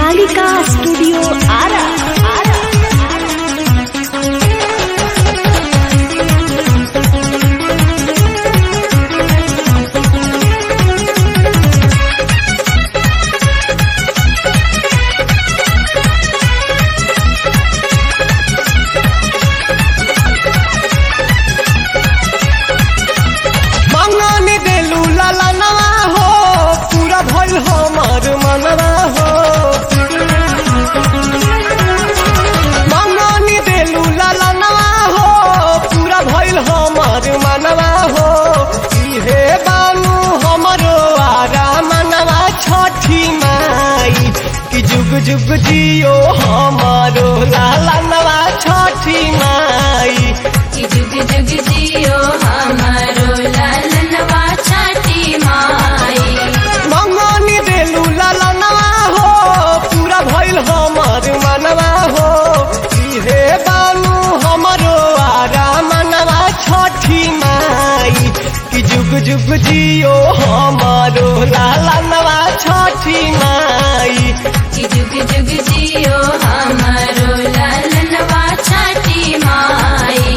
Kalika studio Ara Ara मंगन देलू ललनवा हो पूरा भइल हमर मनवा हो मंगन देलू ललनवा हो पूरा भइल हमर मनवा हो इहे बानू हमरो आरा मनवा छठी माई कि जुग जुग जियो हमरो लालनवा छठी माई कि जुग जुग जियो हमारो लालनवा छठी माई मंगनी देलू ललनवा हो पूरा भइल हमर मनवा हो इहे बानू हमरो आरा मनवा छठी माई कि जुग जुग जियो हमरो लालनवा छठी माई कि जुग जुग जियो हमारो लालनवा छठी माई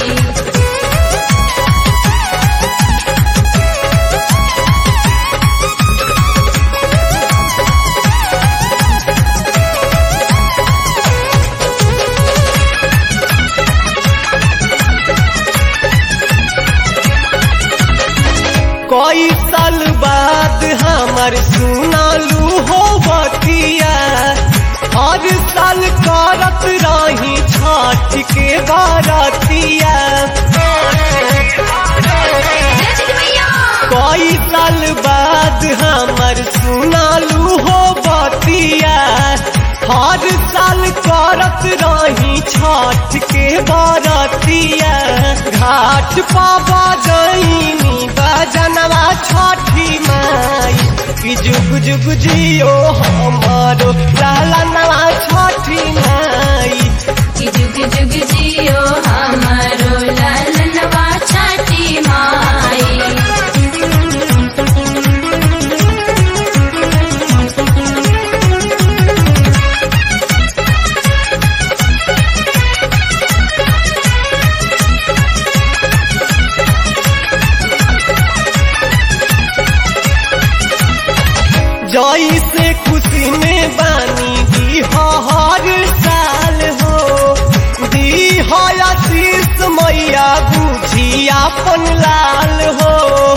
कई साल बाद हमर सुनालू हो बतिया हर साल करत रही छठ के बारतिया कई साल बाद हमर सुनालू हो बतिया हर साल करत रही छठ के बारतिया घाट पाबा गईनी बजनवा छठी माई कि जुग जुग जियो हमारो लालनवा छठी माई कि जुग जुग जियो हमारो लालनवा छठी माई जई से खुशी में बानी दी हर साल हो दी आशीष मैया बुझी अपन लाल हो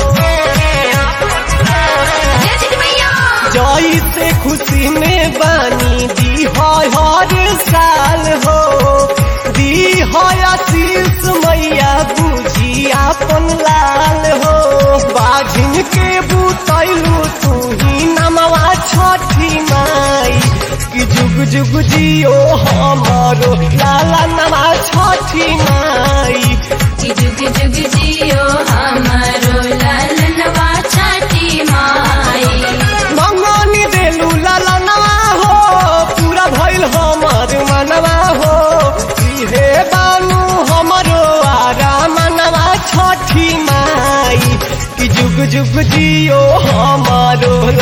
जई से खुशी में बानी दी हर साल हो दी आशीष मैया बुझी अपन लाल हो बाझिन के बुतैलू तू ही नमवा छठी माई कि जुग जुग जियो हमारो लाला नवा छठी माई कि जुग जुग जियो हमारो लालनवा छठी माई मंगनी देलू लाला नवा हो पूरा भइल हमर मनवा हो इहे बानू हमरो आरा मनवा छठी माई कि जुग जुग जियो हमारो